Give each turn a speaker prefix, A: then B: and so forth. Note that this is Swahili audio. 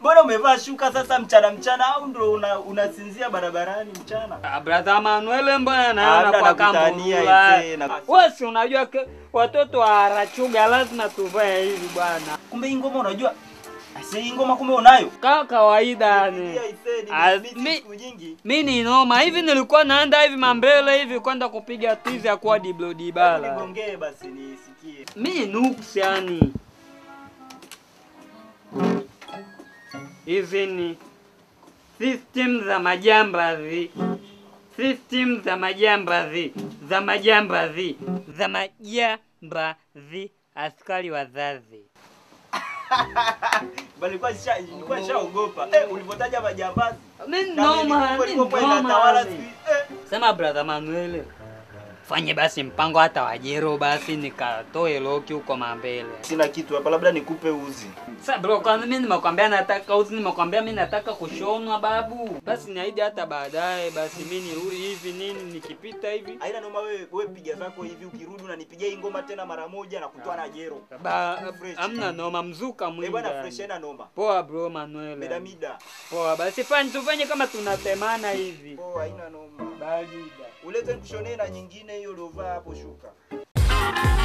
A: Mbona umevaa shuka sasa mchana mchana au ndio una, unasinzia barabarani mchana?
B: Ah, Brother Manuel mbona
A: Ah,
B: naona
A: labda
B: kwa
A: nakutania
B: kambula.
A: isee, na-
B: Wewe si unajua ke, watoto wa Rachuga lazima tuvae hivi bwana.
A: Kumbe hii ngoma unajua? Ase hii ngoma kumbe unayo?
B: Ka kawaida yani.
A: Nipigia isee,
B: Ah,
A: nimemisi
B: mi-
A: siku nyingi.
B: Mi ni noma hivi, nilikuwa naenda hivi mambele hivi kwenda kupiga tizi ya kwa Diblo
A: Hebu
B: Dibala.
A: Nigongee basi nisikie.
B: Mi ni nuks yani. Hizi ni system za majambazi, system za majambazi, za majambazi, za majambazi, askari wazazi.
A: Bali kwa sha nilikuwa nishaogopa. Eh, ulivyotaja majambazi.
B: Mi
A: na
B: noma,
A: milikuwa
B: mi
A: ilikuwa inatawala
B: noma.
A: siku hizi. Eh.
B: Sema brother Manuel, fanye basi mpango hata wajero basi nikatoe loki huko mambele.
A: Sina kitu hapa labda nikupe uzi.
B: Sasa bro, kwanza mimi nimekwambia nataka uzi, nimekwambia mimi nataka kushonwa babu. Basi niahidi hata baadaye, basi mimi nirudi hivi nini, nikipita hivi
A: Haina noma wewe wewe piga zako hivi ukirudi unanipigia hii ngoma tena mara moja na kutoa na jero.
B: ba,
A: Fresh.
B: amna noma, mzuka
A: Eh
B: mwingi.
A: bwana
B: yani.
A: fresh haina noma.
B: Poa bro Manuel.
A: Mida mida.
B: Poa, basi fanye tufanye kama tunatemana hivi.
A: Oh, haina noma.
B: Barida.
A: Ulete nikushonee na nyingine hiyo uliovaa hapo shuka.